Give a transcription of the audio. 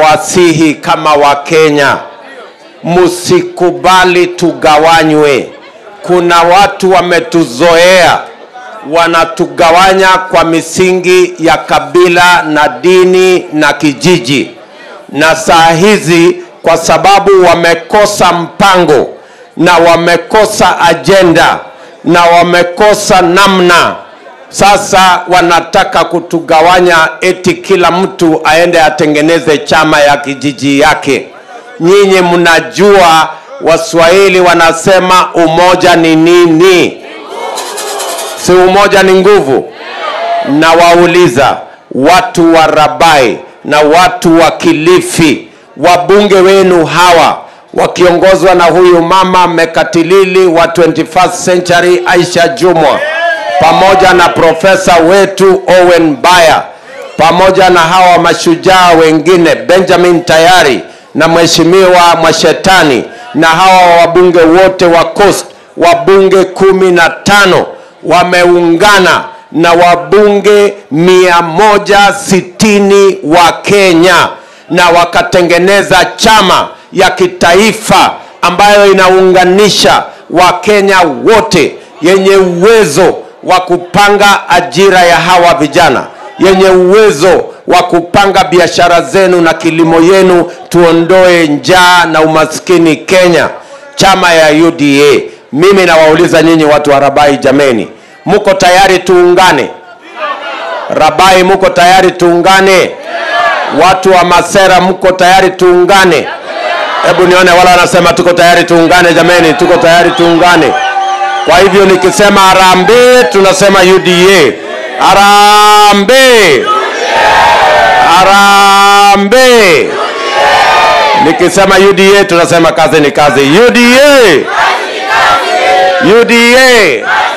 ninawasihi kama Wakenya, msikubali tugawanywe. Kuna watu wametuzoea, wanatugawanya kwa misingi ya kabila na dini na kijiji, na saa hizi kwa sababu wamekosa mpango na wamekosa ajenda na wamekosa namna sasa wanataka kutugawanya eti kila mtu aende atengeneze chama ya kijiji yake. Nyinyi mnajua Waswahili wanasema umoja ni nini? Si umoja ni nguvu? Na wauliza watu wa Rabai na watu wa Kilifi, wabunge wenu hawa wakiongozwa na huyu mama mekatilili wa 21st century Aisha Jumwa pamoja na profesa wetu Owen Baya pamoja na hawa mashujaa wengine Benjamin Tayari na mheshimiwa Mwashetani na hawa wabunge wote wa Coast, wabunge kumi na tano wameungana na wabunge mia moja sitini wa Kenya na wakatengeneza chama ya kitaifa ambayo inaunganisha Wakenya wote yenye uwezo wa kupanga ajira ya hawa vijana, yenye uwezo wa kupanga biashara zenu na kilimo yenu, tuondoe njaa na umaskini Kenya, chama ya UDA. Mimi nawauliza nyinyi watu wa Rabai, jameni, muko tayari tuungane? Rabai, muko tayari tuungane? Watu wa Masera, mko tayari tuungane? Hebu nione wala wanasema tuko tayari tuungane. Jameni, tuko tayari tuungane. Kwa hivyo nikisema harambee, tunasema UDA. Harambee, harambee. Nikisema UDA, tunasema kazi ni kazi. UDA, UDA.